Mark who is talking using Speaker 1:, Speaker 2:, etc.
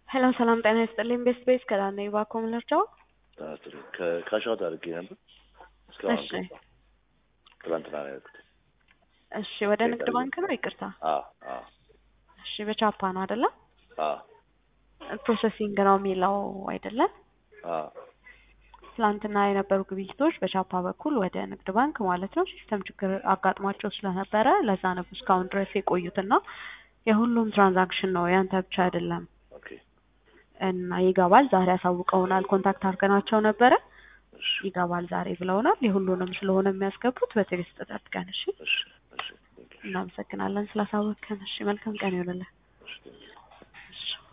Speaker 1: ሄሎ ሰላም ጤና ይስጥልኝ። ቤስት ቤስ ከዳነ ባኮ ምለርጫው
Speaker 2: ከካሻውት አድርጌ ነበር እስካሁን
Speaker 1: እሺ
Speaker 2: አልገባም። ትናንትና ነው ያልኩት።
Speaker 1: እሺ፣ ወደ ንግድ ባንክ ነው። ይቅርታ።
Speaker 2: አዎ አዎ
Speaker 1: እሺ፣ በቻፓ ነው አይደለ?
Speaker 2: አዎ
Speaker 1: ፕሮሰሲንግ ነው የሚለው አይደለም።
Speaker 2: አዎ
Speaker 1: ትላንትና የነበሩ ግብይቶች በቻፓ በኩል ወደ ንግድ ባንክ ማለት ነው ሲስተም ችግር አጋጥሟቸው ስለነበረ ለዛ ነው እስካሁን ድረስ የቆዩትና የሁሉም ትራንዛክሽን ነው ያንተ ብቻ አይደለም
Speaker 2: ኦኬ
Speaker 1: እና ይገባል። ዛሬ አሳውቀውናል። ኮንታክት አድርገናቸው ነበረ።
Speaker 2: እሺ
Speaker 1: ይገባል ዛሬ ብለውናል። የሁሉንም ስለሆነ የሚያስገቡት በትዕግስት ጠብቀን። እሺ፣
Speaker 2: እሺ እሺ ቴንክ ዩ
Speaker 1: እናመሰግናለን ስላሳወቅከን። እሺ፣ መልካም ቀን ይሆንልን።
Speaker 2: እሺ ቴንክ ዩ
Speaker 1: እሺ